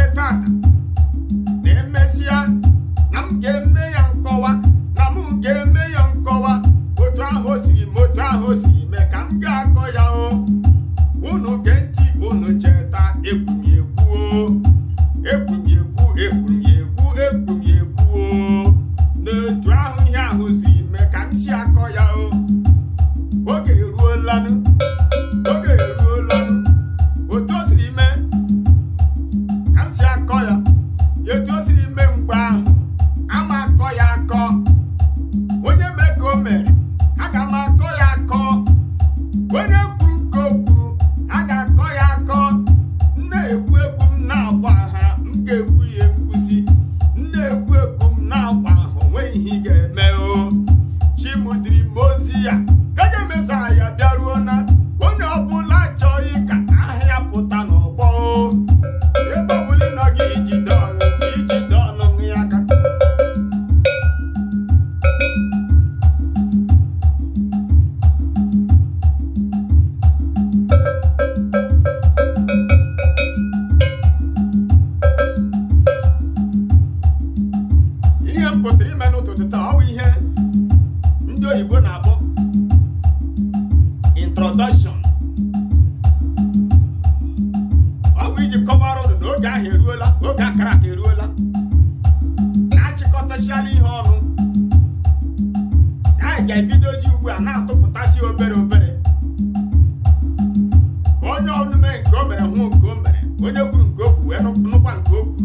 tata na emesịa na m ga-eme ya nkọwa na m ga-eme ya nkọwa otu ahụ o siri m otu ahụ o siri mee ka m ga-akọ ya o unu gee ntị unu cheta ekwumekwu o ekwumekwu ekwumekwu ekwumekwu o n'otu ahụ ihe ahụ siri mee ka m si akọ ya o oge eruolanụ oge eruolanụ otu o siri mee ka m si akọ ya etu o siri mee mgbe ahụ ama akọ ya akọ onye mee ka o mere aga m akọ ya akọ onye kwuru nke o kwuru a ga-akọ ya akọ m na-ekwu ekwu m na-agba ha m ga-ekwu ya ekwusi m na-ekwu ekwu m na-agba ha onweghị ihe ị ga-eme o chimụdiri m ozi ya ege mezara ya bịaruo na onye ọbụla achọghị ka aha ya pụta n'ọgbọ o ebe ọbụla ị nọ gị ijide ọnụ ijide ọnụ ya aka ihe m pụtara ime n'ụtụtụ taa ọ bụ ihe ndị oyibo na-akpọ introduction ọ bụ iji kọwara ụnụ na oge ahụ eruola oge akara aka eruola na-achịkọtasiala ihe ọnụ anyị ga-ebidozi ugbu a na-atụpụtasị obere obere ka onye ọnụ mere nke o mere hụ nke o mere onye kwuru nke o kwuru wee nụ- nụkwa nke o kwuru